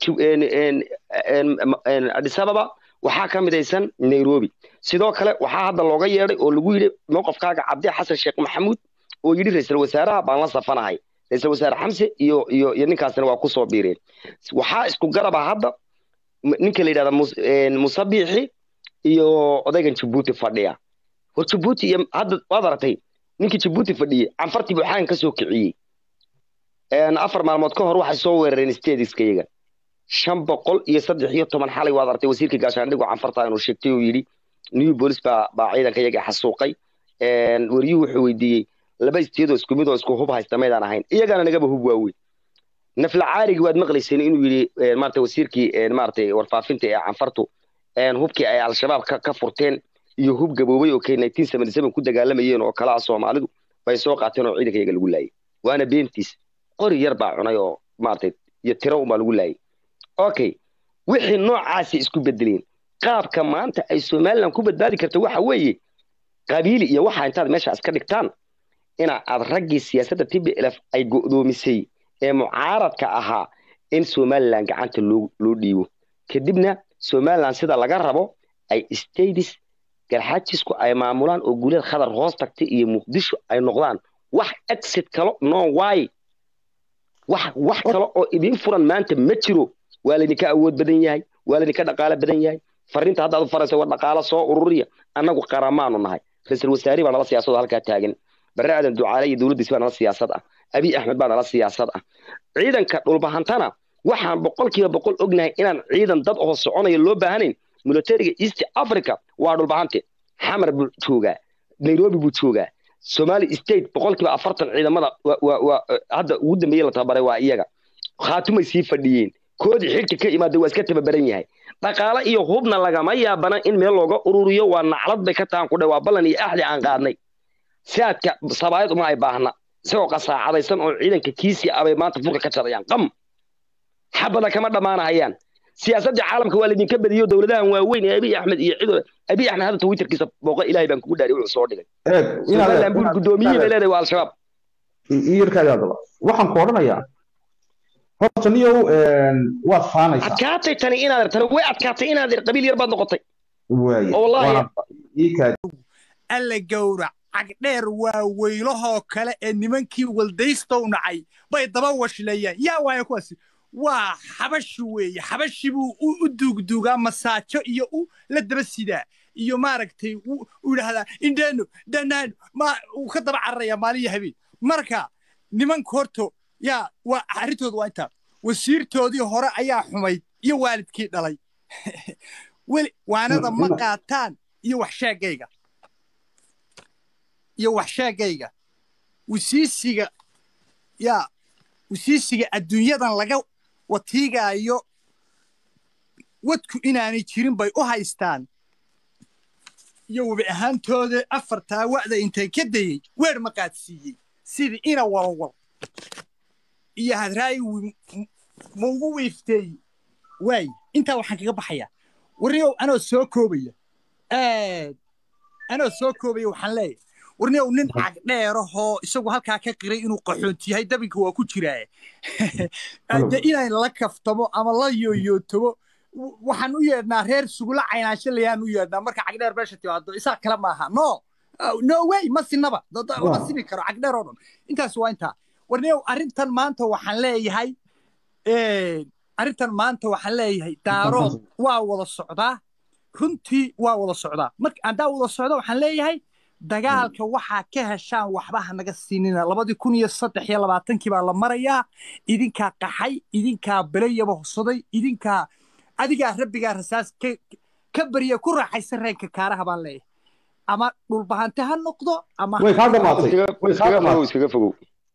adis ababa waxaa ka midaysan nairobi sidoo kale waxaa hadda looga yeedhay oo lagu yidhi mowqafkaaga cabdi xasan sheekh maxamuud oo yidhi ra-iisul wasaaraha baan la safanahay ra-iisul wasaare xamse iyo iyo iyo ninkaasina waa kusoo biireen waxaa isku garaba hadda ninka la yidhahda musabixi iyo odaygan jabuuti fadhiya war jabuuti iyo hadda waad aragtay ninkii jabuuti fadhiyey canfartii buu xagan ka soo kiciyey afar maalmood ka hor waxay soo weerareen stadiskayaga shan boqol iyo saddex iyo toban xalay waad aragtay wasiirka gaashaandhigo canfarta inuu sheegtay oo yidhi new bolis baa baa ciidanka yaga xasuuqay wariyuhu wuxuu weydiiyey laba isteedoo isku mid oo isku hub haysta maydaan ahayn iyagana nagaba hub waaweyn nafla caarigi waad maqlayseen inuu yidhi maarata wasiirkii maarata warfaafinta ee canfartu hubkii ay al-shabaab ka furteen iyo hub gaboobay oo k nineteen seventy seven ku dagaalamayeen oo kala ah soomaalidu bay soo qaateen oo ciidanka yaga lagu laayay waana beentiis qori yar baa cunay oo maarata iyo tiro unbaa lagu laayay okay wixii noocaasi isku bedeleen qaabka maanta ay somaliland ku badbaadi karto waxa weeye qabiili iyo waxa intaad meesha iska dhigtaan ina aad raggii siyaasadda t b lf ay go'doomisay ee mucaaradka ahaa in somaliland gacanta loo loo dhiibo kadibna somaliland sida laga rabo ay states garxaajisku ay maamulaan oo guulada khadar hoos tagtay iyo muqdisho ay noqdaan wax exit kalo no why wax wax kale oo idin furan maanta ma jiro waa laydinka awood badan yahay waa laydinka dhaqaalo badan yahay fariinta haddaad u faraysa war dhaqaalo soo ururiya annagu qaramaanu nahay ra-iisul wasaari baa nala siyaasado halkaa taagan barre aadan ducaale iyo dowladdiisi baa nala siyaasad ah abiy axmed baa nala siyaasad ah ciidanka dhulbahantana waxaan boqolkiiba boqol ognahay inaan ciidan dad oo soconaya loo baahanayn militariga east africa waa dhulbahante xamar buu joogaa nairobi buu joogaa somali state boqolkiiba afartan ciidamada hadda ugu dambeeye la tababaray waa iyaga khaatumay sii fadhiyeen koodii xilka ka imaada waa iska tababaran yahay dhaqaale iyo hubna lagama yaabana in meel looga ururiyo waa naclad bay ka tahan ku dhe waa ballan iyo axdi aan qaadnay siaadka sabaayad uma ay baahna isagoo qasaacadaysan oo ciidanka kiisii abay maanta furka ka jarayaan qam xabada kama dhammaanahayaan siyaasadda caalamka waa laydinka badiyo dowladahan waaweyn ee abiy axmed iyo cido abiy axmed hadda twitterkiisa booqa ilaahay baan kugu dhaariy wuxuu soo dhigay somaliland buu gudoomiyey bay leedahay waa al-shabaab iyarkaadi adaba waxaan ku odhanayaa horta niyow waad faanaysaa adkaatay tani inaad tani way adkaatay inaad qabiil yar baad noqotay alla gowrac cagdheer waa weylahoo kale ee nimankii waldaystow nacay bay daba washleeyaan yaa waaya kuwaasi waa xabashi weeye xabashi buu u duugduugaa masaajo iyo u la daba sidaa iyo maaragtay u idhahdaa indheeno dhanaano ma uu ka daba cararaya maalin iyo habeen marka nimanka horto yaa waa arrintooda waa intaa wasiirtoodii hore ayaa xumayd iyo waalidkii dhalay weli waanada ma qaataan iyo waxsheegayga iyo waxsheegayga wasiisiga yaa wasiisiga adduunyadan laga watiigaayo wadku inaanay jirin bay u haystaan iyo webi ahaantooda afartaa wa'da intay ka dayey weer ma qaadsiiyey sidii ina walwal iyo hadraayi maugu wiifteey waay intaa waxaan kaga baxayaa warniyow anoo soo koobaya anoo soo koobaya waxaan leeyahay warniyow nin cagdheerahoo isagu halkaa ka qiray inuu qaxoonti yahay dabinka waa ku jiraaye de inayn la kaftamo ama la yooyootomo waxaan u yeedhnaa reer sugula caynaansho layaan u yeedhnaa marka cagdheer meesha timaado isaa kale maaha no no way ma sinaba ma sini karo cagdheer oo dhan intaas waa intaa warniyow arrintan maanta waxaan leeyahay arrintan maanta waxaan leeyahay daarood waa wada socdaa runtii waa wada socdaa marka haddaa wada socda waxaan leeyahay dagaalka waxaa ka heshaan waxba hanaga siinina labadii kun iyo saddex iyo labaatankii baa la marayaa idinkaa qaxay idinkaa belayaba hosaday idinkaa adigaa rabbigaa rasaas ka beriya ku raaxaysan reenka kaaraha baan leeyahay ama dhulbahante ha noqdo ama way kaa dhamaatay way kaa dhamaatay iskaga fogow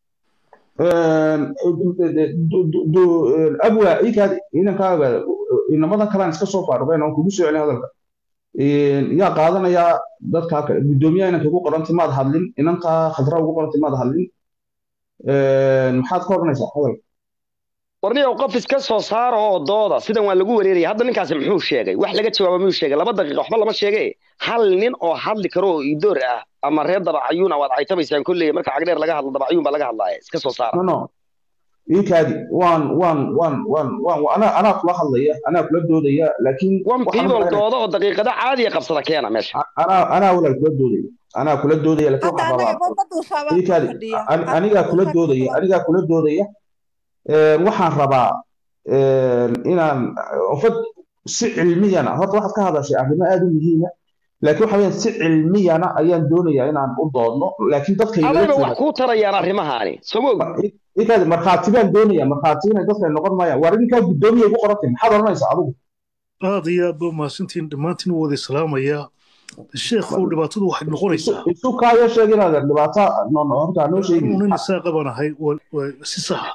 abwa inkaad inankaaga inamadan kalaan iska soo faarubeen oon kugu soo celin hadalka yaa qaadanayaa dadkaa kale guddoomiyaha inanka ugu qorantay maad hadlin inankaa khadra ugu qorantay maad hadlin maxaad ka odhanaysaa hadalka warniyow qof iska soo saara oo dooda sidan waa lagu wareeraya hadda ninkaasi muxuu sheegay wax laga jawaaba miyuu sheegay laba daqiiqa waxba lama sheege hal nin oo hadli karo oo idoor ah ama reer dabacayuuna waad caytabaysaan kolley marka cagdheer laga hadlo dabacayuun baa laga hadlaaya iska soo saara no no iikaadi waan waan waan waan waan anaa anaa kula hadlaya anaa kula doodaya laakiin wan waxaan people maqlaynaya- dooda oo daqiiqada caadiya qabsada keena meesha anaa anaa walaal kula doodaya anaa kula doodaya laakiin hadda waxaan anaga rabaa ma duushaabaa iikaadi fadhiya an- anigaa kula doodaya anigaa kula doodaya Een, waxaan rabaa een, inaan ofad si cilmiyana horta waxaad ka hadashay arrimo aad u muhiima laakiin waxa weeyaan si cilmiyana ayaan doonayaa inaan u doodno laakiin dadka igala adayba jooga wax kuu tarayaan arrimahaani sogow iikaadi markhaati baan doonaya markhaati inay dadka noqon maayaan war idinkaa guddoomiya igu qorantay maxaad odhanaysaa adigu aad iyo aad ba mahadsantihiin dhammaantiin u wada islaamayaa sheekhow dhibaatadu waxay noqonaysaa isu isu kaayo sheeg inaad dhibaato no no horta noo sheegi nin isaa qabanahay waa- waa si saxa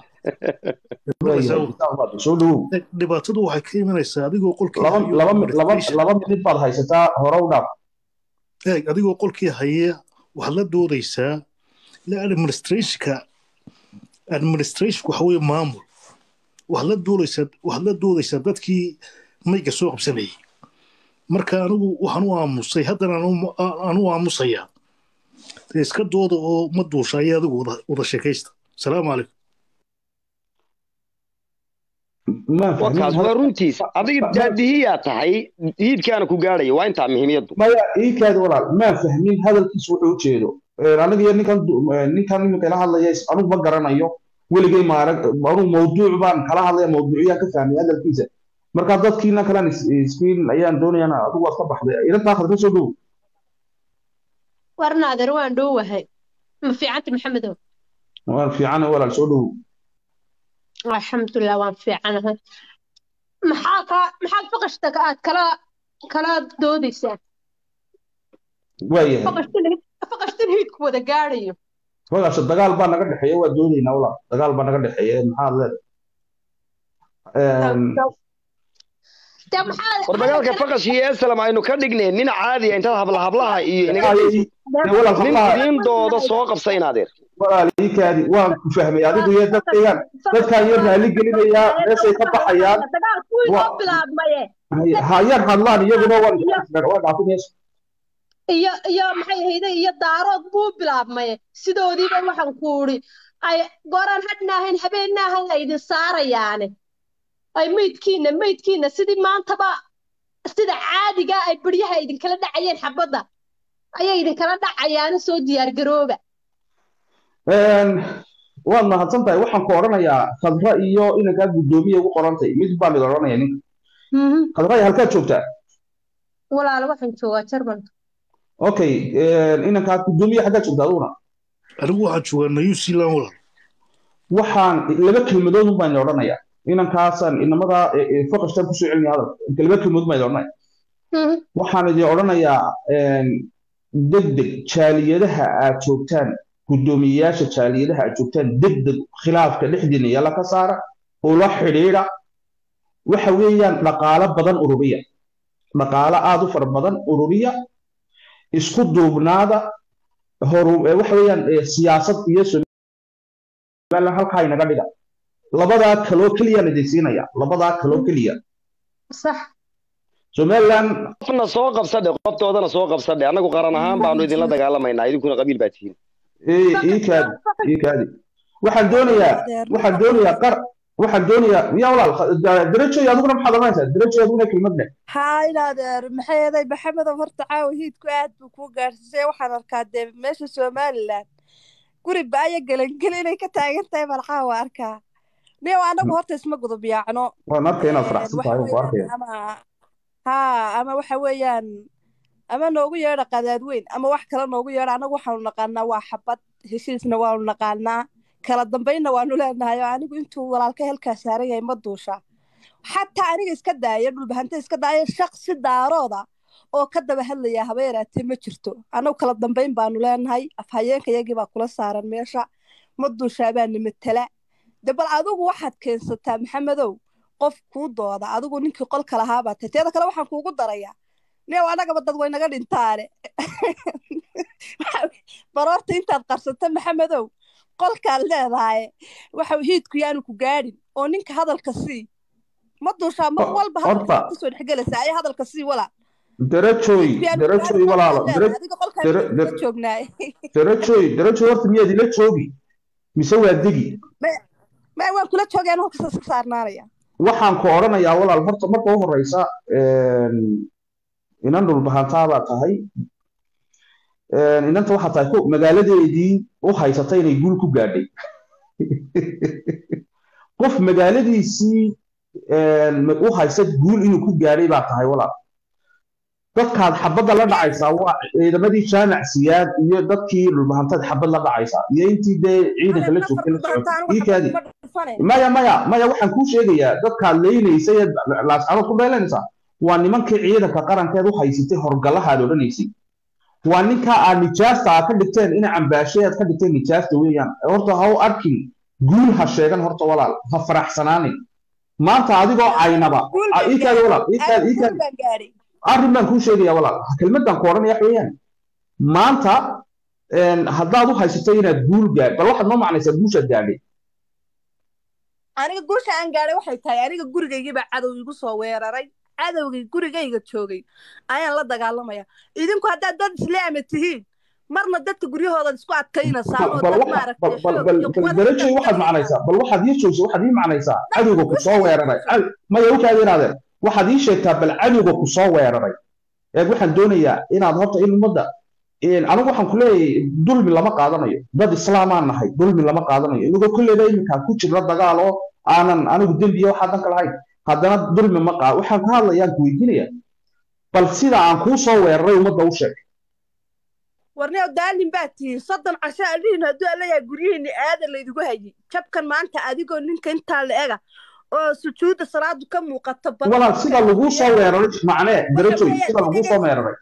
soo dhawow dhibaatadu waxay ka imanaysaa adigoo qolkii laba hayo laba laba administration- laba minid baad haysataa hore u dhaaf eeg adigoo qolkii haya waxaad la doodaysaa ila administrationka administrationku waxa weeye maamul waxaad la doodaysaa waxaad la doodaysaa dadkii mayga soo qabsanayay marka anigu waxaan u aamusay haddana aan u- aan u aamusayaa dee iska dooda oo ma duusha ayaa adigu wada wada sheekaysta salaamu calaykum maan fahmin wakaas waa runtiis adiga daadihiyaa tahay hiidkaana ku gaadhaya waa intaa muhiimiyaddu maya iikaadi walaal maan fahmin hadalkiisu wuxuu ujeedo aniga iyo ninkan du- ninkan iminka ila hadlaya is- anigu ma garanayo weligay maarag anigu mawduuc baan kala hadlaya mawduuciyaan ka fahmay hadalkiisa marka dadkiina kalan iskiin ayaan doonayana adigu waad ka baxday ilantaa khadka soo dhow warnaader waan dhowahay ma fiicanta maxamedow waan fiican walaal soo dhow alxamdulilah waan fiicanahay maxaa ka maxaad faqashta ka aad kala kala doodaysaa waayahay faqashtan faqashtan hiidku wada gaadhayo walaasha dagaal baa naga dhexeeya waa doodaynaa walaal dagaal baa naga dhexeeya maxaad leedahay dee maxaa war dagaalka faqash iyo esalam aynu ka dhignay nin caadiya intaad habla hablaha iyo inaga daysid walaal nin hablaha idiin dooda soo qabsa inaadeer walaal iikaadi waan ku fahmay adigu iyo dadkaygan dadkaan iyo raali gelinayaa meeshay ka baxayaan dagaalku wuu Wa- inoo bilaabmaye hayaan hadlaan iyaguna waan waa dhaafin meesha iyo iyo maxay ahayde iyo daarood buu bilaabmaye sidoodiiba waxaan ku uri ay goraan hadhna ahayn habeenna ahayn ay idin saarayaane ay meydkiina meydkiina sidii maantaba sida caadiga ay baryaha idinkala dhacayeen xabadda ayay idinkala dhacayaana soo diyaargarooba waad mahadsan tahay waxaan ku odhanayaa khadra iyo inankaa guddoomiya ugu qorantay mid baa mid odhanaya ninka Mhm. khadra halkaad joogtaa walaalo waxaan joogaa jarmalka okay inankaa guddoomiya xaggaad joogtaa aduguna anigu waxaan joogaa new zealand walaal waxaan laba kelmadood un baan odhanayaa inankaasaan inamada faqashtaan kusoo celinaya hadalka laba kelmadood baan odhanaya Mhm. waxaan idin odhanayaa degdeg jaaliyadaha aad joogtaan guddoomiyeyaasha jaaliyadaha aad joogtaan degdeg khilaafka dhexdiina yalla ka saara ula xidhiidha waxa weeyaan dhaqaalo badan ururiya dhaqaalo aad u fara badan ururiya isku duubnaada horu eh, waxa weeyaan eh, siyaasad iyo somaliland halkaa inaga dhiga labadaa kaloo keliyaan idin siinaya labadaa kaloo keliya sax somaliland qofna soo qabsadhe qoftoodana soo qabsadhe annagu qaran ahaan baanu idinla dagaalamaynaa idinkuna qabiil baa tihiin ii ii kaadi ii kaadi waxaan doonayaa waxaan doonayaa qar waxaan doonayaa yaa walaal darajoy adiguna maxaad oranaysaa darajoy adiguna kelmad leh haa inaadeer maxay eeday maxamedow horta caawa hiidku aad buu kuu gaarsiisay waxaan arkaa dee meesha somalilan guri baaya gelangeli inay ka taagan tahay baan caawa arkaa niyow anagu horta isma gudub yaacno waan arkay inaad Een, faraxsan waxa tahay waan ku arkaya weeyaan ama haa ama waxa weeyaan ama noogu yeedha qadaad weyn ama wax kale noogu yeedha anagu waxaanu naqaanaa waa xabad heshiisna waanu naqaanaa kala dambaynna waanu leenahay oo anigu intuu walaalka helkaa saaran yahay ma duusha xataa aniga iska daaya dhulbahante iska daaya shaqsi daarooda oo ka daba hadlaya haba yaraatee ma jirto anagu kala dambayn baanu leenahay afhayeenka yagii baa kula saaran meesha ma duushaa baana matala de bal adigu waxaad keensataa maxamedow qof kuu dooda adigu ninkii qolka lahaabaa tahay teeda kale waxaan kuugu darayaa neew annagaba dad waynaga dhintaane baroorta intaad qarsato maxamedow qolkaad leedahay waxa hiidku yaanu ku gaadhin oo ninka hadalka sii ma duushaa mar Ho- walba hadalka horta- kusoo dhexgelaysa ayaa hadalka sii walaa darajoy hiidku yaanu ku darajoy gaadhin walaalo qolkaad dara- leedahay adiga qolkaan dara- la dara- joognaay darajoy darajoy horta miyaad ila joogi mise waa degi ma waan kula joogeen halkaas iska saarnaanaya waxaan ku odhanayaa walaal horta marka u horeysa een, inan dhulbahantaa baa tahay Een, inanta waxaa tahay ku- magaaladeedii u haysata inay guul ku gaadhay qof magaaladiisii een, ma- u haysta guul inuu ku gaadhay baa tahay walaal dadkaad xabadda la dhacaysaa waa ciidamadii jaamac siyaad iyo dadkii dhulbahantaad xabad la dhacaysaa iyo intii dee ciidanka la joogtay la socotay ii kaadi maya maya maya waxaan kuu sheegayaa dadkaad leynaysa ee laascarood ku dheelanaysaa waa nimankii ciidanka qarankeed u haysatay horgalahaad odhanaysay waa ninkaa aad nijaasta aad ka dhigteen ina cambaashe aad ka dhigteen nijaasta weeyaan horta ha u arkin guul ha sheegan horta walaal ha faraxsanaanin maanta adigoo caynaba Ah, ii kaadi walaal ii kaadi ii kaadi baan gaadhay arrin baan kuu sheegaya walaal kelmaddan ku odhanaya wax weeyaan maanta een, haddaad u haysato inaad guul gaad bal waxaad noo macnaysaa guushaad gaadhay aniga guusha aan gaadhay waxay tahay aniga gurigaygii baa cadow igu soo weeraray cadowgii gurigayga joogay ayaan la dagaalamaya idinku haddaad dad islaama tihiin marna dadka guryahooda isku adkaynaysaa oo bal dad waxa- maaragtay bal bal xoog bal iyo bal quwad darajay waxaad macnaysaa bal waxaad ii joogsa waxaad ii macnaysaa cadowga ku soo weeraray Cad- maya u kaadi inaadeen waxaad ii sheegtaa bal cadowga ku soo weeraray eeg waxaan doonayaa inaad horta in ummadda een, anigu waxaan ku leeyahay dulmi lama qaadanayo dad islaamaan nahay dulmi lama qaadanayo inagoo kolleyba iminkaa ku jirna dagaal oo aanan anigu dembiya waxaa danka lahayn haddana dulmi ma qaad waxaan ka hadlayaan ku weydiinaya bal sida aan kuu soo weeraray ummadda u sheeg warneo daalin baa tihiin soddon casho adhihin hadduu allayahay guryihiinni aadan laydigu hayay jabkan maanta adigoo ninka intaa la ega oo sujuudda salaadu ka muuqato badan walaal sida laguu soo weeraray macnee darajoy sida laguu soo weeraray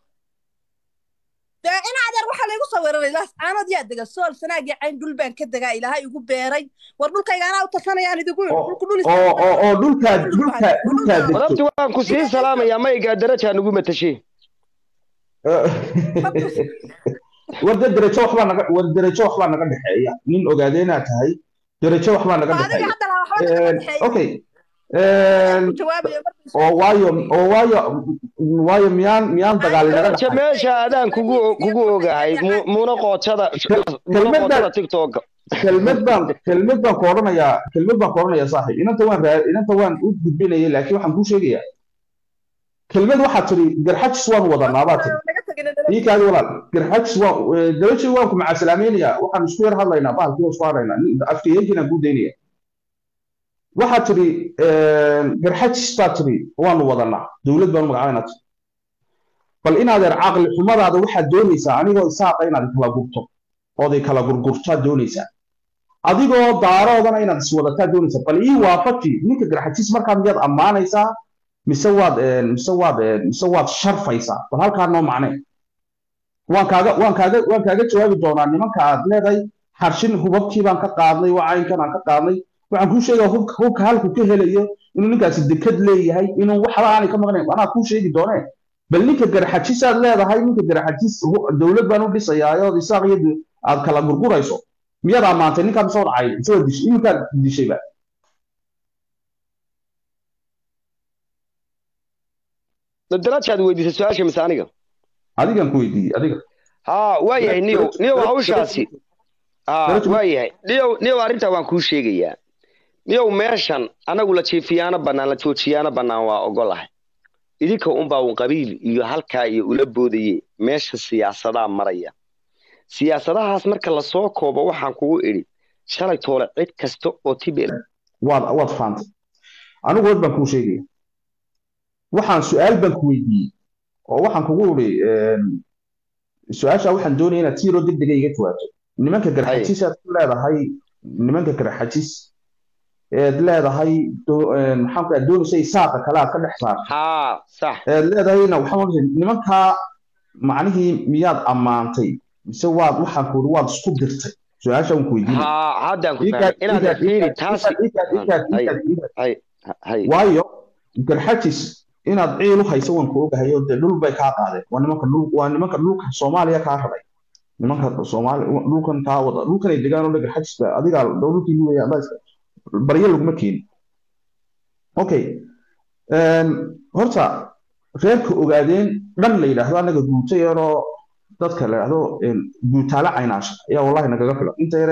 dee in adeer waxaa laygu soo weeraray laas caanood yaa dega sool sanaagii cayn dhul baan ka degaa ilaahay igu beeray war dhulkayga anaa u tashanayaan idigu yidhi oo dhulku dhul oo oo oo dhulkaad dhulkaad dhulkaad wadabti degto waan ku sii salaamayaa maygaa darajaa nugu matashay war de derajo waxbaa naga war derajo waxbaa naga dhexeeya nin ogaadeenaa tahay derajo waxbaa naga adiga dhexeeya hadda laha waxba naga dhexeeya okay een, ku jawaabaya markii oo waayo oo waayo waayo miyaan miyaan dagaali naga daraja dhexay meesha adaan kugu kugu ogahay mu- muuna qoojada muuna kelmadda- qoojada tiktoka kelmad baan kelmad baan ku odhanayaa kelmad baan ku odhanayaa saaxiib inanta waan raa inanta waan u gudbinayay laakiin waxaan kuu sheegayaa kelmad waxaad tiri garxajis waan wadanaa baa tiri naga tagin ii kaadi walaal garxajis waan darajii waan ku macasalaamaynayaa waxaan isku yar hadlaynaa bahalkii isku hadlaynaa afkayeenkiinaan kuu daynaya waxaad tiri garxajis baad tiri waanu wadanaa dowlad baanu magacabaynaa tiri bal inaadeer caqli xumadaada waxaad doonaysaa anigoo isaaqa inaad kala gurto ooday kala gurgurtaad doonaysaa adigoo daaroodana inaad iswadataa doonaysaa bal ii waafaji ninka garxajis markaa miyaad ammaanaysaa mise waad een, mise waad een, mise waad sharfaysaa bal halkaa noo macnee waan kaaga waan kaaga waan kaaga jawaabi doonaa nimanka aad leedahay harshin hubabkii baan ka qaadnay waa caynkan aan ka qaadnay waxaan kuu sheegaa hubka hubka halku ka helayo inuu ninkaasi dekad leeyahay inuu waxba aanay ka maqnayn anaa kuu sheegi doonee bal ninka garxajis aad leedahay ninka garxajis hu- dowlad baan u dhisayaa ood isaaq iyo du- aad kala gurgurayso miyaad ammaantay ninkaa mise wad cay mise waad dishay iminkaad dishayba darajaad weydiisay su-aasha mise aniga adigan ku weydiiyey adiga haa waayahay niyow niyow hawshaasi haa Darajo- waayahay niyow niyow arrintaa waan kuu sheegayaa niyow meeshan anagu la jiifiyaana bannaan la joojiyaana bannaan waa ogolahay idinka unbaa un qabiil iyo halkaa iyo ula boodaye meesha siyaasadaa maraya siyaasadahaas marka lasoo koobo waxaan kugu idhi shalay toole cid kasta oo tibel waad waad fahamtay anigu wad baan kuu sheegaya waxaan su-aal baan ku weydiiyey oo waxaan kugu iri su-aasha waxaan doonaya inaad tiiroo degdega iga jawaabto nimanka garxajis aad ku leedahay nimanka garxajis eed leedahay do- een, maxaan ku doonaysa isaaqa kale aad ka dhex saarto haa sax eed leedahayna waxaan oranaysa nimankaa macnihii miyaad ammaantay mise waad waxaan ku iri waad isku dirtay su-aasha waan ku weydiinaya haa haddaan ku Ikaad- fahmay inaad ikaad- fiiri ikaad- taasi ikaad- ikaad- hay ikaad- ikaad- hay hay waayo garxajis inaad ciil u hayso waan ku ogahay oo dee dhul bay kaa qaadeen waa nimanka dhul waa nimanka dhulka soomaaliya kaa rabay nimanka soomaali dhulkan kaa wada dhulkan ay degaan oo dhan garxajis ba adigaa dhulkii weya adaa iska baryo laguma keenin okay een, horta reerka ogaadeen dhan la yidhaahdo annaga guuta yaroo dadka la yidhaahdo een, guutaale caynaasha ayaa wallahi nagaga filan inta yare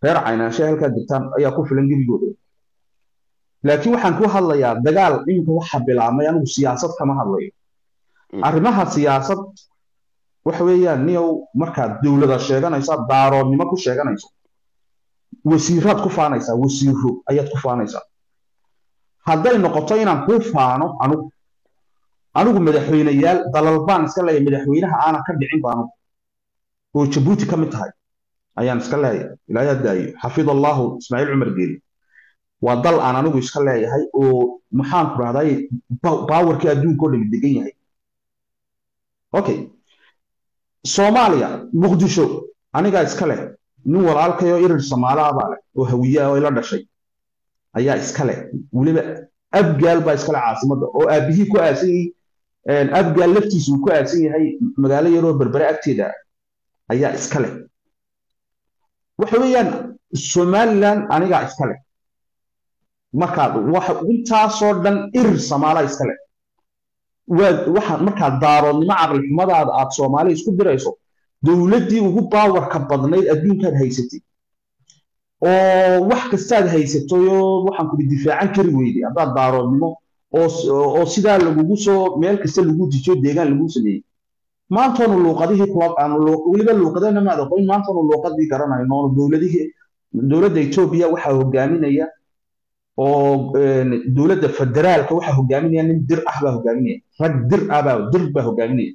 reer caynaanshe halkaa degtaan ayaa ku filan gebigooda laakiin waxaan ku hadlayaa dagaal iminka waxa bilaabmay anigu siyaasad kama hadlayo arrimaha siyaasad waxa weeyaan niyow markaad dowlada sheeganaysaa daaroodnimo ku sheeganayso wasiiraad ku faanaysaa wasiiro ayaad ku faanaysaa hadday noqoto inaan kuu faano anugu anigu madaxweyneyaal dalal baan iska leeyahay madaxweynaha aanan ka dhicin ba anugu oo jabuuti ka mid tahay ayaan iska leeyahay ilaahay daayo xafid allahu ismaaciil cumar geeli waa dal aan anigu iska leeyahay oo maxaan ku rahday baawarkii adduunka oo dhami degan yahay okay soomaaliya muqdisho anigaa iska leh nin walaalkayoo irir soomaalaha baa leh oo hawiyaa oo ila dhashay ayaa iska leh weliba abgaal baa iskale caasimadda oo aabihii ku aasan yahay abgaal laftiisu uu ku aasan yahay magaalo yaroo berbere agteeda ayaa iska leh waxa weeyaan somaliland anigaa iska leh markaad waxa intaasoo dhan irir soomaala iska leh waxa markaad daaroodnimo caqli xumadaada aad soomaali isku dirayso dowladdii ugu baawarka badnayd adduunkaad haysatay oo wax kastaad haysatayoo waxaan kuli difaacan kari weyday haddaad daaroodnimo oo sidaa lagugu soo meel kasta lagu dijiyo deegaan lagu sameeyey maantoonu luuqadihii weliba luuqadana maad aqoon maantoonu luuqadii garanayno dowladihii dowladda etoobiya waxaa hogaaminaya oo dowladda federaalka waxaa hogaaminaya nin dir ah baa hogaaminaya rag dir ah baa dir baa hogaaminaya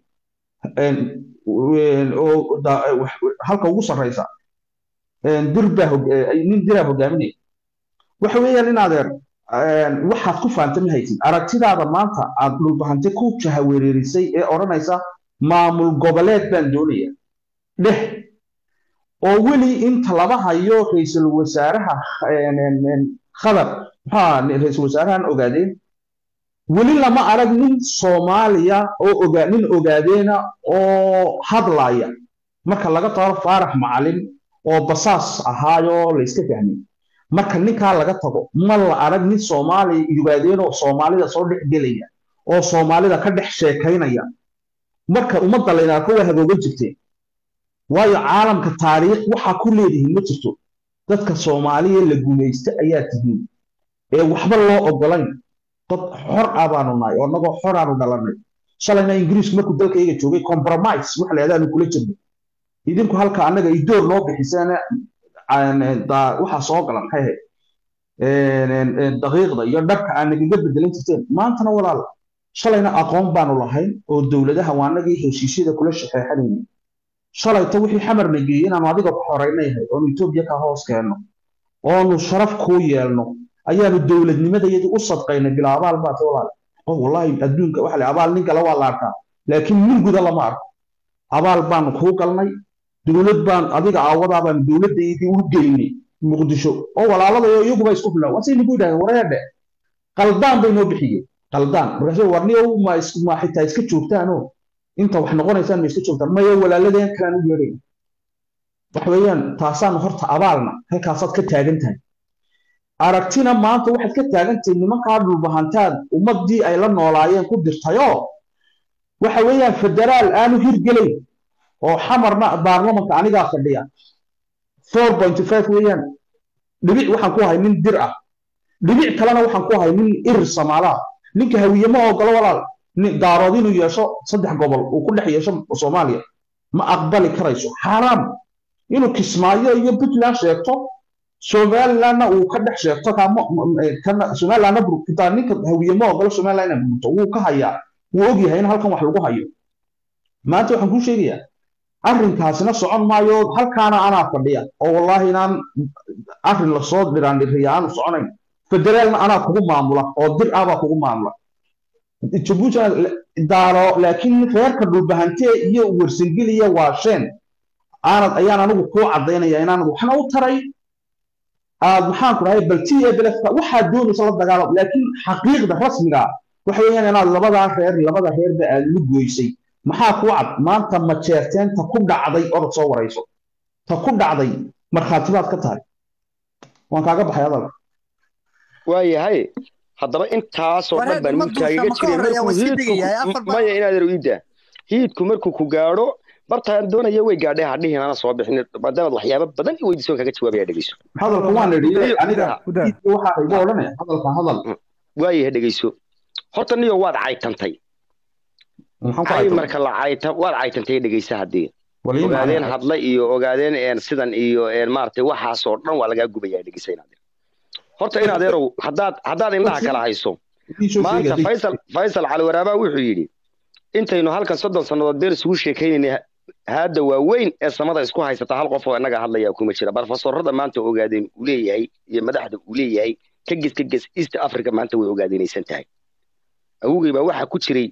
oo halka ugu sarreysa dir baa nin diraa hogaaminaya waxa weeyaan in adeer waxaad ku faanta ma haysid aragtidaada maanta aad dhulbahante ku jahawereerisay ee odhanaysa maamul goboleed baan doonaya dheh oo weli inta laba hayo ra-iisul wasaaraha khadar maxaa ra-iisul wasaarahan ogaadeen weli lama arag nin soomaaliya oo oga nin ogaadeena oo hadlaya marka laga tago faarax macalin oo basaas ahaayoo la iska fahmay marka ninkaa laga tago ma la arag nin soomaaliya ogaadeen oo soomaalida soo dhex gelaya oo soomaalida ka dhex sheekaynaya marka ummadda layna arko waa haboogan jirteen waayo caalamka taariikh waxaa ku leedihiin ma jirto dadka soomaaliya la gumaysta ayaa tihiin ee waxba loo ogolayn dad xor ah baanu nahay oo annagoo xor aanu dhalanay shalayna ingiriisku markuu dalkayga joogay compromise wax la yadaanu kula jirnay idinku halka annaga idoor noo bixiseen waxaa soo galan maxay ahayd daqiiqda iyo dharka aan nagaga bedelan jirteen maantana walaal shalayna aqoon baanu lahayn oo dowladaha waa annagii heshiisyada kula shaxeexanayna shalayta wixii xamarna geeyey inaanu adiga ku xoraynayhay oonu etoobiya ka hoos keenno oonu sharaf kuu yeelno ayaanu dowladnimadayadii u sadqaynay bila abaal baate walaal oo wallaahi adduunka waxa le abaal nin kale waa la arkaa laakiin nin guda lama arko abaal baanu kuu galnay dowlad baan adiga aawadaa baanu dowladdaydii u geynay muqdisho oo walaaladayo iyaguba isku filan wasay nagu yidhahdeen wareedhe qaldaan bay noo bixiyeen qaldaan markaasuu warniyow ma ma xitaa iska joogtaanoo inta wax noqonaysaan ma iska joogtaan maya walaaladeen kalaan u yeedhay waxa weeyaan taasaanu horta abaalna halkaasaad ka taagan tahay aragtina maanta waxaad ka taagantahay nimankaa dhulbahantaad ummaddii ay la noolaayeen ku dirtayoo waxa weeyaan federaal aanu hirgelayn oo xamarna baarlamanka anigaa fadhiya four point five weeyaan dhibic waxaan ku ahay nin dir ah dhibic kalena waxaan ku ahay nin irir samaalaha ninka hawiye ma ogolo walaal daarood inuu yeesho saddex gobol uu ku dhex yeesho soomaaliya ma aqbali karayso xaaraam inuu kismaayo iyo puntland sheegto somalilandna uu ka dhex sheegto somalilandna burkitaa ninka hawiye ma ogolo somaliland inay burto wuu ka hayaa wuu ogyahay in halkan wax lagu hayo maanta waxaan kuu sheegayaa arrinkaasina socon maayo halkaana anaa fadhiya oo wallaahi inaan arrin lasoo dhiraandhiriya aanu soconayn federaalna anaa kugu maamula oo dir ah baa kugu maamula jabuuti daaro laakiin reerka dhulbahantee iyo warsangeliya waa sheen aanad ayaan anigu kuu caddaynaya inaanad waxna u taray aad maxaan ku dhahay bal t a belefka waxaad doonaysa la dagaalam laakiin xaqiiqda rasmiga waxa weeyaan inaad labadaa reer labada reerba aad lu goysay maxaa kuu cad maanta majeerteen ta ku dhacday orod soo warayso ta ku dhacday markhaatibaad ka tahay waan kaaga baxay hadalka waayahay haddaba intaasoo dhan baan wiilkaaga jiray maya inaad iida hiidku markuu ku gaadho bartaan doonaya way gaadhay hadhihin ana soo bixin maadaamaad waxyaabo badan i weydiisoon kaga jawaabaya dhegeyso hadalka waan idhi Iyo- aniga Udaa. waxaa igu odhanaya hadalka hadal waayaha dhegeyso horta niyo waad caytantay maxaan ku cay haysan marka la cayta waad caytantay dhegeysa haddii waliin ogaadeen hadla iyo ogaadeen een sidan iyo een maaragtay waxaasoo dhan waa lagaa gubayaa dhegeysa inaad horta in adeerow haddaad haddaad indhaha kala hayso maanta faysal faysal cali waraabaa wuxuu yidhi intaynu halkan soddon sannadood beer isugu sheekaynayna haadda waaweyn ee samada isku haysata hal qof oo innaga hadlaya kuma jira barofesorada maanta ogaadeen uu leeyahay iyo madaxda uu leeyahay ka ges ka ges east africa maanta way ogaadeenaysan tahay awogey baa waxaa ku jiray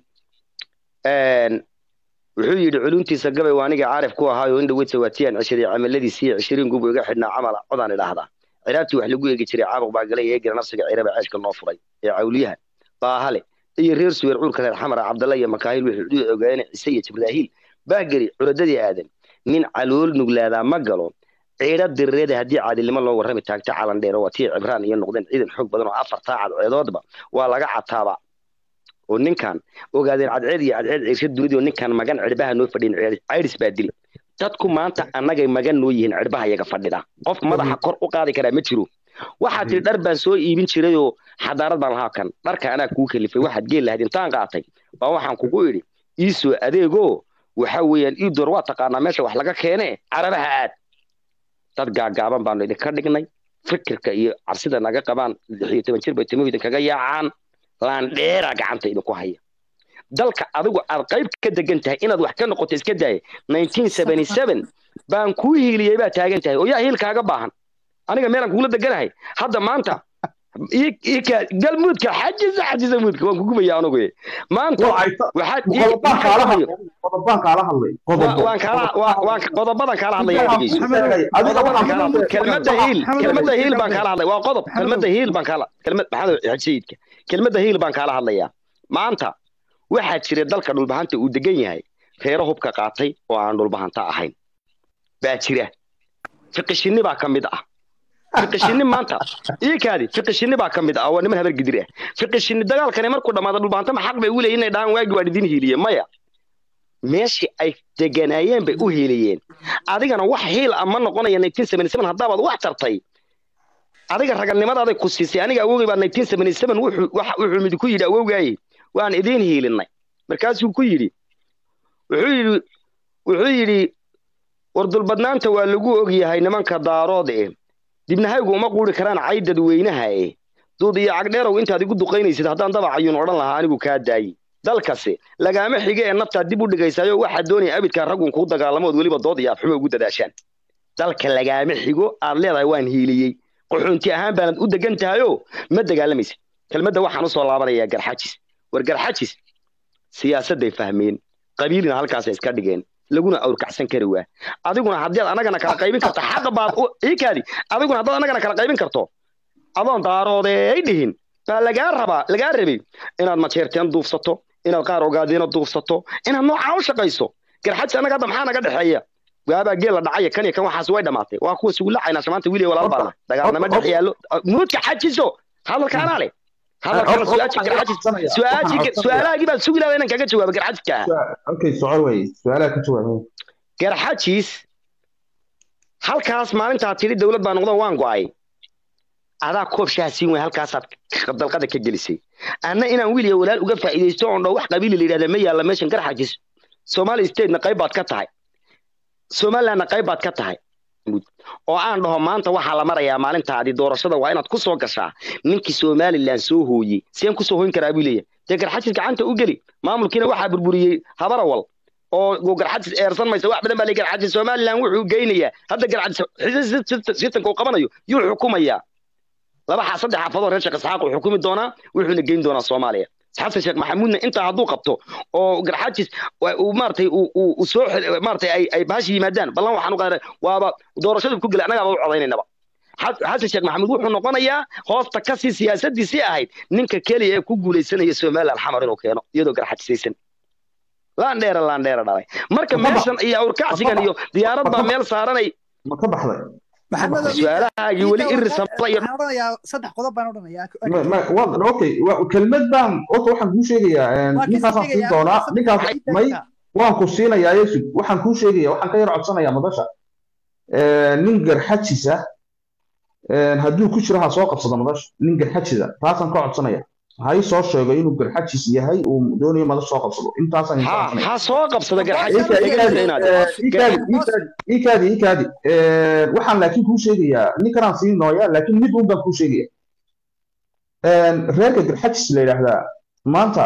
een, wuxuu yidhi culuntiisa gabay waa aniga caarif ku ahaayo in dhaweyd sawaatiyaan cishaday camaladiisii cishiriin gub iga xidhnaa camala codaan idhaahdaa ciraabtii wax lagu eegi jiray caabuq baa galay eegina nafsiga ciraba ceeshka noo furay ee cawliyaha baahale iyo reer suweer cuurka reer xamara cabdalla iyo makaahil wuxuu u ogaadeen cise iyo jibraahiil baageri curadadii aadan nin calool nuglaadaa ma galo ciidha dirireeda haddii caadilnimo loo warrami taagta calan dheer waa tii cibraan iyo noqdeen ciidan xoog badan oo afar taacad ceedoodba waa laga cataaba oo ninkan ogaadeen cadceed iyo cadceed ciirsha dunidii oo ninkan magan cirbaha noo fadhiyin cayris baa dili dadku maanta annagay magan noo yihiin cirbaha iyaga fadhida qof madaxa kor u qaadi karaa ma jiro waxaa tiri dhar baan soo iibin jirayoo xadaarad baan lahaa kan dharka anaa kuu kalifay waxaad geel lahayd intaan qaatay baa waxaan kugu idhi iisoo adeegoo waxa weeyaan ii door waa taqaanaa meesha wax laga keene carabaha aad dad gaagaaban baanu idinka dhignay fikirka iyo cabsida naga qabaan lix iyo toban jir bay timuhu idinkaga yaacaan laandheera gacanta idinku haya dalka adigu aad qayb ka degan tahay inaad wax ka noqoto iska daaya 1977 baan kuu hiiliyey baa taagan tahay oo yaa hiil kaaga baahan aniga meelaan kugula deganahay hadda maanta ii- ii ka- galmuudka xajisa xajisa muudka waan kugubaya anugu maanta waxaad ii- qodobaan kaala hadlay qodobaan kaala hadlay waa- qodobo waan kaala waa- waan qodobadan kaala hadlaya dhegeyso adiga qodobadan waxaa kaala hadlay kelmadda hiil Maxamed- kelmadda hiil baan kaala hadlay waa qodob Maxamed- kelmadda hiil baan kaala kelmad maxamed xaj sayidka kelmadda hiil baan kaala hadlayaa maanta waxaa jira dalka dhulbahanta uu degan yahay reero hubka qaatay oo aan dhulbahanta ahayn baa jira fiqishinni baa ka mid ah fiqishinni maanta ii kaadi fiqishinni baa ka mid ah waa niman habar gidir ah fiqishinni dagaalkani markuu dhammaado dhulbahanta ma xaq bay u leeyihin inay dhahaan waagi waa idin hiiliye maya meeshii ay deganaayeen bay u hiiliyeen adigana wax hiil ah ma noqonaya 1977 haddaabaad wax tartay adiga raganimadaada ku siisay aniga awowgay baa 1977 wuxuu wax- wuxuu mid ku yidhi awowgaaye waan idiin hiilinay markaasuu ku yidhi wuxuu yidhi wuxuu yidhi wardulbadnaanta waa lagu ogyahay nimanka daarood eh dibnahaygu uma quuri karaan cay dadweynaha eh duud iyo cagdheerow intaad igu duqaynaysid haddaan dabacayuun odhan lahaa anigu kaa daayi dalkasi lagaama xige ee naftaad dib u dhigaysaayo waxaa doonaya abidkaa raggun kuu dagaalamo ood weliba dood iyo afxumo ugu dadaashaan dalka lagaama xigo aad leedahay waan hiiliyey qaxoonti ahaan baanad u degan tahayoo ma dagaalamaysa kelmadda waxaan usoo laabanayaa garxajis war garxajis siyaasadday fahmeen qabiilina halkaasay iska dhigeen laguna awrkacsan kari waa adiguna haddii aad anagana kala qaybin karto xaqa baad u iikaadi adiguna haddaad anagana kala qaybin karto adoon daaroodeey dhihin baa lagaa rabaa lagaa rabay inaad majeerteen duufsato inaad qaar ogaadiina duufsato inaad noocaa u shaqayso garxajis annaga hadda maxaa naga dhexeeya waabaa geel la dhacaya kan iyo kan waxaas way dhamaatay waa kuwa sugu lacayna shamaanta wiiliya walaal baana dagaalnama dhex yaallo muudka xajiso hadalkaanaa leh hadalkaana su-aasha garxajis su-aashii su-aalahaagii baad sugi lahaa inaan kaga jawaabo garxajiska ah okay soco wey su-aalaha ka jawaabay garxajis halkaas maalintaa tidhi dowlad baa noqdo waan go'ay adaa koob shaha siin way halkaasaad dalqada ka gelisay anna inaan wiil iyo walaal uga faa'iidaysto oon dho wax qabiili la yidhahda ma yaalla meeshan garxajis somali statena qayb baad ka tahay somalilandna qayb baad ka tahay oo aan dhaho maanta waxaa la marayaa maalintaadii doorashada waa inaad ku soo gashaa ninkii somaliland soo hooyey seen kusoo hoyn karaa buu leeyahay dee garxajis gacanta u geli maamulkiina waxaa burburiyey habarawal oo garxajis eersan maysa wax badan baa le garxajis somaliland wuxuu geynayaa hadda garxajis sitanka uu qabanayo yuu xukumayaa laba xa saddex xaafadoo reer sheekh isxaaq uu xukumi doonaa wuxuuna geyn doonaa soomaaliya xasan sheekh maxamuudna intaa hadduu qabto oo garxajis uu maaragtay uu soo maaragtay ay ay baashi yimaadaan ballan waxaan u qaaday waaba doorashadu ku gelay annagaaba u codaynanaba xasan sheekh maxamuud wuxuu noqonayaa hoosta kasii siyaasadiisii ahayd ninka keliya ee ku guulaysanaya somaliland xamar inuu keeno iyadoo garxajisaysan laandheera laandheera dhalay marka meeshan iyo awrkacsigan iyo diyaarad baa meel saaranay ma ka baxday su-aalahaagii weli irisama iyo saddex qodob baan odhanayaa okay kelmad baan horta waxaan kuu sheegayaa ninkaasaan siin doonaa ninkaas may waan ku siinayaa yesu waxaan kuu sheegaya waxaan ka yar codsanayaa madasha nin garxajisa hadduu ku jiro ha soo qabsado madasha nin garxajisa taasaan ka codsanaya ha ii soo sheego inuu garxajis yahay uu doonayo madasha soo qabsado intaasaan ha inta ha soo qabsada garxajis ikaadi ikaadi waxaan laakiin kuu sheegayaa ninkanaan sii nooya laakiin mid un baan kuu sheegaya reerka garxajis la yidhaahdaa maanta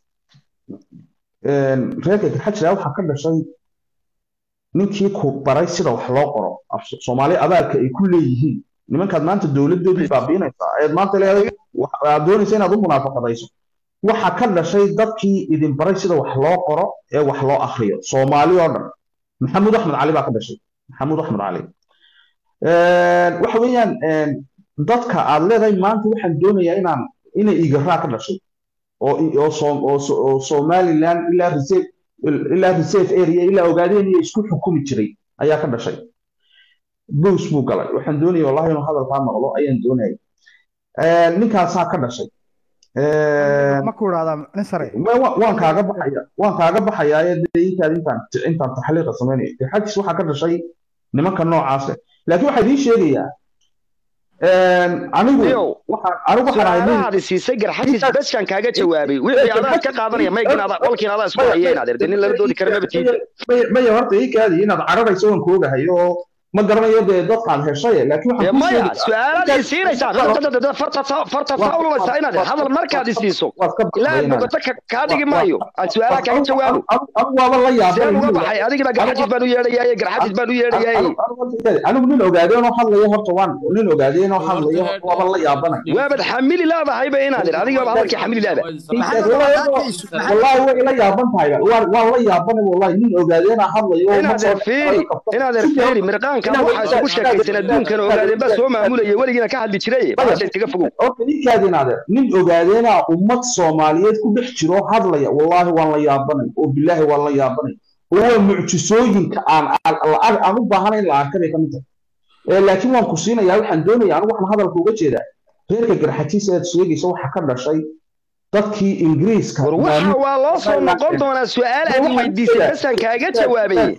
reerka garxajis la waxaa ka dhashay ninkii ku baray sida wax loo qoro af- soomaali abaalka ay ku leeyihiin nimankaad maanta dowladoodii baabiinaysaa ayaad maanta leedahay wax- aad doonaysa inaad u munaafaqadayso waxa ka dhashay dadkii idin baray sida wax loo qoro ee wax loo akriyo soomaali oo dhan maxamuud axmed cali baa ka dhashay maxamuud axmed cali waxa weeyaan dadka aad leedahay maanta waxaan doonayaa inaan inay igaraa ka dhashay oo oo Soom- oo So- oo somaliland ilaa reserve ilaa reserve area ilaa ogaadeen iyo isku xukumi jiray ayaa ka dhashay bows buu galay waxaan doonaya wallahi inuu hadalkaa maqlo ayaan doonaya ninkaasaa ka dhashay ma ku idhahdaa nin sare Ma- wa- waan kaaga baxaya waan kaaga baxayaa ee dee intaad intaan intaan taxliiqa samaynayo dee xajis waxaa ka dhashay nimanka noocaas leh laakiin waxaa idiin sheegayaa anigu Leo, waxaan anigu waxaan ahay nin su-aalahaadi siisay garxajis beskan kaaga jawaabay wixii adaa ka qaadanaya maygin adaa qolkiin adaa isku hayeen adeer dee nin lala doodi kara maba tiida maya maya horta ii kaadi inaad cararayso waan koogahay oo ma garanayo dee dadkaad heshay laakiin dee waxaan kuu maya sheegayaa su-aalaad i siinaysaa dadada farta farta faulanaysaa inaad hadal markaad i siiso waad ka ilaa baxday inaad bogoto ka- kaa dhigi maayo aan su-aalaha kaaga jawaabo anigu waaba la yaabay seen uga baxay adigiba garxajis baan u yeedhayaaye garxajis baan u yeedhayaaye anigu nin ogaadeenoo hadlayo horta waan nin ogaadeenoo hadlayo horta waaba la yaabanay waabad xamili leedahayba inaad ir adigaaba hadalkii xamili leeda wallahi way ila yaaban tahay waan waan la yaabanay wallahi nin ogaadeenaa hadlayo oo ma inaad soo erfeeri inaad erfeeri mirqaanka waxaa isugu sheekaysan adduunkan ogaadeen baa soo maamulaya weligiina ka hadli jiray baasha iskaga fogow horta ninkaadin adeer nin ogaadeenaa ummad soomaaliyeed ku dhex jiro hadlaya wallahi waan la yaabanay oo bilaahi waan la yaabanay oo waa mucjisooyinka aan aan aan- aan u baahanayn la arkay bay ka mid tahay Ee, laakiin waan ku siinayaa waxaan doonayaa anigu waxaan hadalka uga jeedaa reerka garxajiis aad sheegaysa waxa ka dhashay dadkii ingiriiska war waxa maamul- waa loo soo noqon doonaa su-aal aad i weydiisay besaan kaaga jawaabayey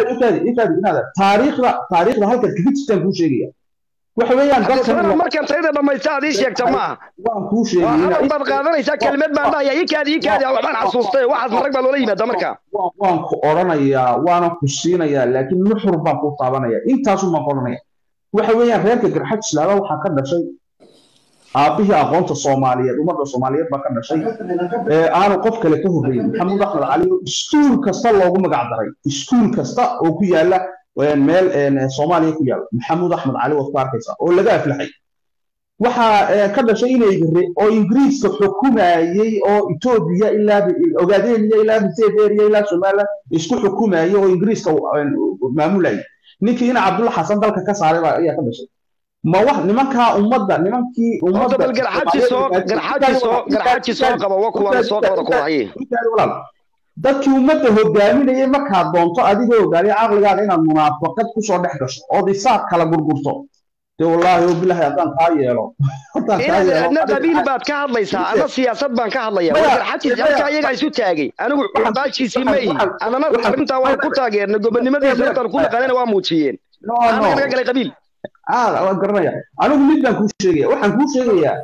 taariikhda taariikhda halkaad kaga jirtaan kuu sheegaya waxa weeyaan haddana dadkan markaan tayda dhamaysta aad ii sheegta ma aha waan kuu waa sheegay hadal baad qaadanaysaa kelmad baan dhahaya ii kaadi ii kaadi waxbaan xasuustay waxaas marag baa loola yimaada marka waan waan ku odhanayaa waana ku siinayaa laakiin nuxur baan ku taabanaya intaasu baan ku odhanaya waxa weeyaan reerka garxaj islaama waxaa ka dhashay aabbihii aqoonta soomaaliyeed ummadda soomaaliyeed baa ka dhashay ee aanu qof kale ka horreyn maxamuud axmed cali oo iskuul kasta loogu magac daray iskuul kasta oo ku yaala een, meel een, soomaaliya ku yaala maxamuud axmed cali waad ku arkaysaa oo laga aflaxay waxaa ee, ka dhashay inay gare oo ingiriiska xukumayey oo etoobiya ilaa ogaadeniya ilaa reserve ilaa somaliland isku xukumayey oo ingiriiska een, maamulayay ninkii ina cabdulla xasan dalka ka saaray baa ayaa ka dhashay ma wax nimankaa ummadda nimankii horta ummadda bal garxaji soo garxaji soo garxaji soo qaba wa kuwaana soo qabada kuwahaye dadkii ummadda hogaaminayay markaad doonto adigoo ogaanay caqligaaga inaad munaafaqad kusoo dhex gasho ood isaaq kala gurgurto dee wallaahi oo bilaahi haddaan kaa yeelo haddaan kaa inaad yeelo adna qabiil baad ka hadlaysaa ama siyaasad baan ka hadlaya Maya, war garxajis maya. halkaa iyagaa isu taagay anigu Waxaan- baashiisii ma ihi waxaan- anana waxaan- arrintaa waan ku taageernay gobonimadiisa Maya, intaan ku naqanina waa muujiyeen no aan no naga galay qabiil ah waan garanaya anigu mid baan kuu sheegaya waxaan kuu sheegayaa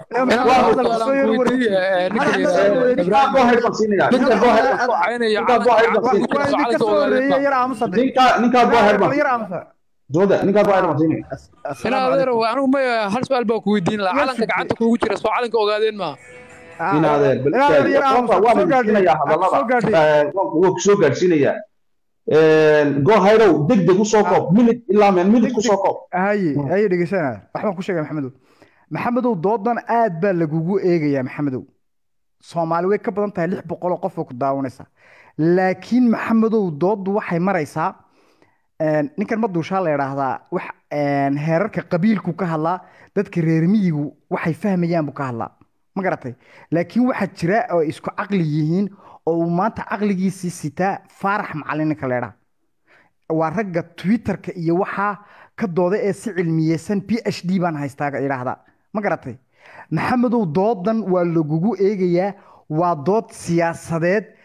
ninkaa boo heer baan siinaya ninkaa boo heer baan ninkaa boo heer baan siinaya ka soo horeeyay yar aamusa ninkaa ninkaa boo heer baan yar aamusa dooda ninkaa boo heer baan siinaya ina adeer anigu ma hal su-aal baa ku weydiin lahaa calanka gacanta kuugu jira soo calanka ogaadeen maaha in adeer bal Ina adeer yar aamusa waan soo gaadhay siinaya soo hadallada gaadhay waa kusoo gaadhsiinaya go hayrow deg deg usoo koob minid ilaa meel minid kusoo koob haye haye dhegeysanaya waxbaan ku sheegay maxamedow maxamedow doodan aad baa lagugu eegayaa maxamedow soomaali way ka badan tahay lix boqol oo qof oo ku daawanaysa laakiin maxamedow dooddu waxay maraysaa een, ninkan maduushaa la idhaahdaa wax een, heerarka qabiilku ka hadlaa dadka reer miyigu waxay fahmayaan buu ka hadlaa ma garatay laakiin waxaa jira oo isku caqli yihiin oo uu maanta caqligiisii sitaa faarax macalin ninka la idhaha waa ragga twitterka iyo waxaa ka dooda ee si cilmiyeysan p h d baan haystaa idhaahda ma garatay maxamedow doodan waa lagugu eegayaa waa dood siyaasadeed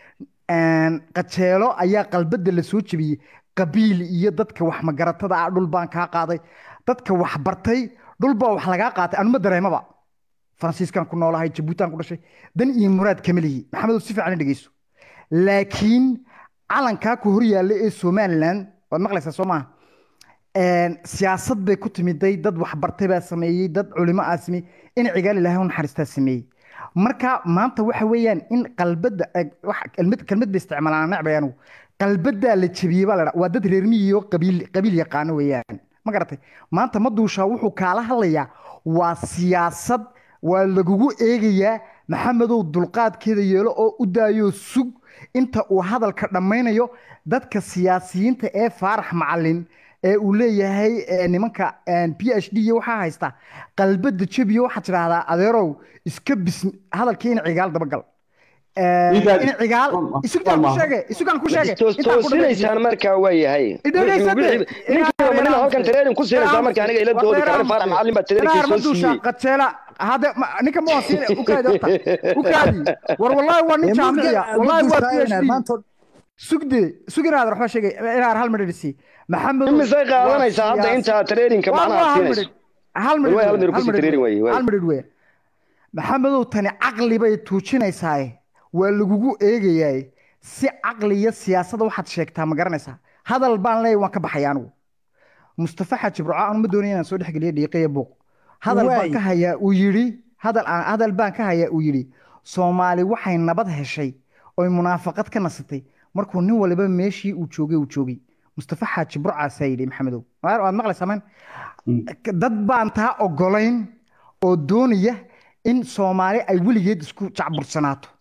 Een, qajeelo ayaa qalbada la soo jebiyey qabiil iyo dadka wax magaratada ah dhul baan kaa qaaday dadka wax bartay dhul baa wax lagaa qaatay anuma dareemaba faransiiskan ku noolahay jabuutan ku dhashay dan iyo muraad kama lihi maxamedow si fiican i dhegeyso laakiin calankaa ku hor yaalla ee somalilan waad maqlaysaa soo maaha Een, siyaasad bay ku timiday dad waxbartay baa sameeyey dad culimo aa sameeyey in cigaal ilaahay u naxariistaa sameeyey marka maanta waxa weeyaan in qalbada eh, wax- kelmad kelmad bay isticmaalaan necbay anigu qalbadaa la jebiyey baa la dhaa waa dad reer miyi oo qabiil qabiil yaqaano weeyaan ma garatay maanta ma duushaa wuxuu kaala hadlayaa waa siyaasad waa lagugu eegayaa maxamedow dulqaadkeeda yeelo oo u daayo sug inta uu hadalka dhammaynayo dadka siyaasiyiinta ee faarax macalin ee uu leeyahay eh, nimanka p h d iyo waxaa haysta qalbada jebiyo waxaad tidhaahdaa adeerow iska bis hadalkii in cigaal dabagal Eh, Igaal- in cigaal Waa- isugaan ku waa- sheege isugaan ku sheege toos intaan ku dhameeyey. toosinaysaan markaa waa yahay ninkiiba marina halkan training ku siinaysaa marka aniga ila doodi kara faarax macalin baa training soo siiyey qajeela hade ma- ninka ma siin ukaadi horta ukaadi war wallahi waa nin jaamiciya wallahi waa PhD sugde sug inaad waxba sheegay inaad hal midh dhisi maxamed imisay qaadanaysaa hadda intaa trainingka macnaha siinayso hal midh Way hal midh ku sii training way, way. hal midh wey maxamedow tani caqli bay tuujinaysaa waa lagugu eegayaa si caqli iyo siyaasadda waxaad sheegtaa ma garanaysaa hadal baan leeyahay waan ka baxaya anigu mustafa xaaji burco anu ma doonaya inaan soo dhexgeliyo dhiiqaya buuq hadal baan Waay. ka hayaa uu yidhi hadal aan hadal baan ka hayaa uu yidhi soomaali waxay nabad heshay oy munaafaqad ka nasatay markuu nin waliba meeshii uu joogay uu joogay mustafa xaaji burcaasaa yidhi maxamedow Waar- waad maqlaysaa man dad baan taa ogolayn oo doonaya in soomaali ay weligeed isku jacbursanaato